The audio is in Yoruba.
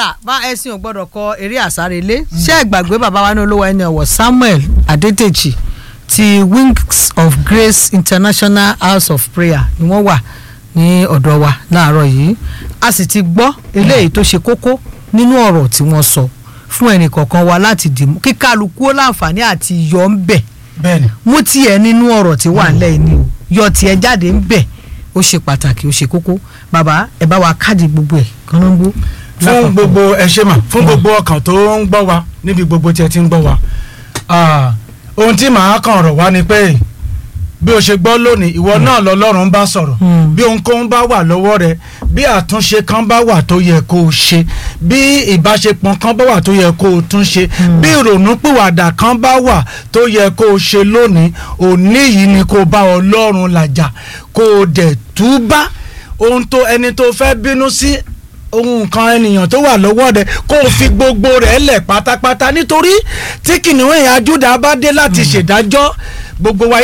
naira bá ẹ̀sìn ò gbọ́dọ̀ kọ eré àsárelé ṣé ẹ gbàgbé bàbá wa ní olówó ẹni ọ̀wọ̀ Samuel Adétèjì ti Wings of Grace International House of Prayer ni wọ́n wà ní ọ̀dọ̀ wa láàárọ̀ yìí a sì ti gbọ́ eléyìí tó ṣe kókó nínú ọ̀rọ̀ tí wọ́n sọ fún ẹnì kọ̀ọ̀kan wa láti dìmú kí kálukú ó láǹfààní àti yọ ń bẹ̀ bẹ́ẹ̀ni mú tiẹ̀ nínú ọ̀rọ̀ tí wà nílẹ̀ yìí ni o yọ tiẹ̀ jáde ń bẹ̀ ó ṣe pàtàkì ó ṣe kókó bàbá ẹ bá wa káàdì gbogbo ẹ̀ kánnáńgbó. fún gbogbo ẹ ṣe mà fún gbogbo ọkàn tó ń gbọ́ wa níbi gbogbo tí ẹ ti ń gbọ́ wa Ah, ohun tí màá kàn rọ̀ wá ni pé bí o ṣe gbọ́ lónìí ìwọ náà lọ́lọ́run bá sọ̀rọ̀ Mm. bí ohunkóhun bá wà lọ́wọ́ rẹ bí àtúnṣe kan bá wà tó yẹ kó o ṣe bí ìbáṣepọ̀ kan bá wà tó yẹ kó o tún ṣe bí ìrònúpìwàdà kan bá wà tó yẹ kó o ṣe lónìí òní yìí ni kó o bá ọlọ́run làjà kó o dẹ̀ túbá ohun tó ẹni tó fẹ́ bínú sí ohun kan ènìyàn tó wà lọ́wọ́ rẹ̀ kó o fi gbogbo rẹ̀ lẹ̀ pátápátá nítorí tí kìnìún ẹ̀yà Júdà bá dé láti ṣèdájọ́ gbogbo wa